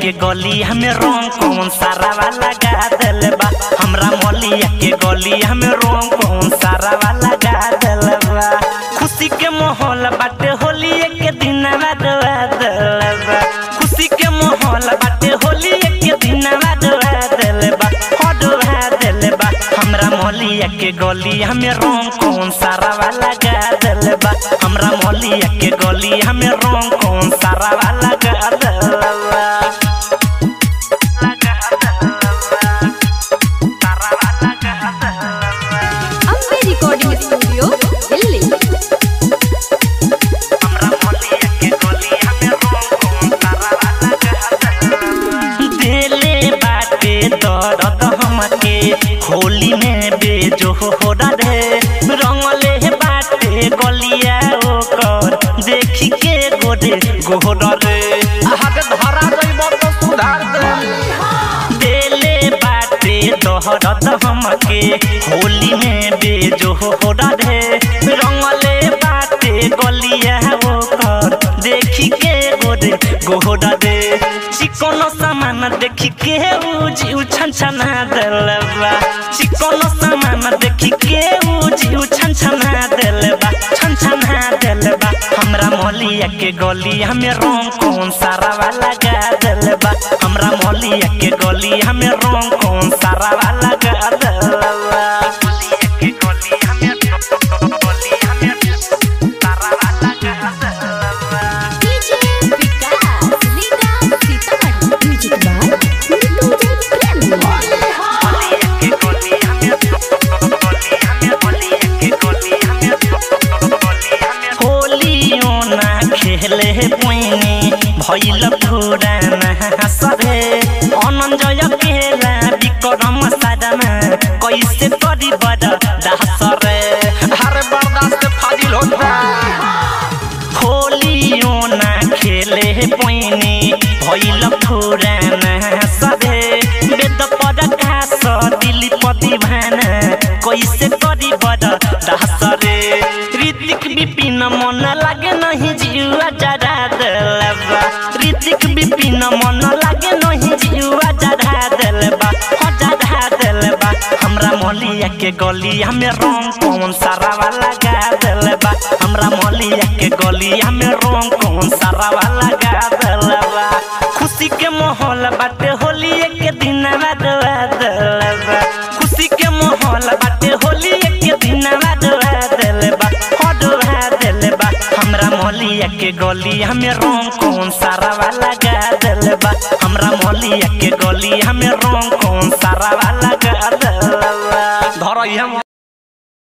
के गली हमें रंग कौन सारा वाला गा दिल बा हमरा मलिया के गली हमें रंग कौन सारा वाला गा दिल बा खुशी के माहौल बाटे होली के दिन बदवा दिल बा खुशी के माहौल बाटे होली के दिन बदवा दिल बा हदवा दिल बा हमरा मलिया के गली हमें रंग कौन सारा वाला गा दिल बा हमरा मलिया के गली हमें रंग कौन सारा वाला गा दिल बा ಅಂಬೆ ರೆಕಾರ್ಡಿಂಗ್ ಸ್ಟುಡಿಯೋ ಇಲ್ಲಿ दिले बाटे दर्द हमके होली में बेजो हो रे रंगले बाटे गलिया ओकर देखी के गोरे गोर रे आगे धरा जइब तो सुधार दे दिले बाटे दर्द हमके होली में बेजो हो रे रंगले बाटे गलिया ओकर देखी के गोरे गोर रे चिकन सामान देखी के उजी उछन छना दिलबा चिकन सामान देखी के उजी उछन छना दिलबा छन छना दिलबा हमरा मलिया के गली हमें रंग कौन सारा वाला गा दिलबा हमरा मलिया के गली हमें रंग कौन सारा वाला गा दिलबा मलिया के गली हमें गली हमें सारा वाला गा दिलबा ಡಿಜೆ ವಿಕಾಸ್ ಲೀಡಾ ಸೀತಾಮಣಿ ಮ್ಯೂಸಿಕ್ ಬಾಯ್ ಮಿಟ್ಟು ಜೈ ಪ್ರೇಮ್ होलियो ना खेले पैनी भैल पुराना सरे अनंजय केला विक्रम साधना कैसे करी बड़ दासरे अरे बर्दाश्त फाजिल होता होलियो ना खेले पैनी भैल पुराना सरे वेद पद खास दिली पति भाना कैसे करी बड़ दासरे ऋतिक विपिन मन लागे नहीं जीवा जरा दिलबा ऋतिक विपिन मन लागे नहीं जीवा जरा दिलबा हो जरा दिलबा हमरा मलिया के गली हमें रंग कौन सारा वाला गा दिलबा हमरा मलिया के गली हमें रंग कौन सारा वाला गा दिलबा खुशी के माहौल बाटे होली के दिन बदवा दिलबा खुशी के माहौल बाटे होली के दिन बदवा दिलबा हदवा दिलबा हमरा मलिया के गली हमें रंग कौन सारा वाला गा दिलबा हमरा मलिया के गली हमें रंग कौन सारा वाला गा दिलबा धर हम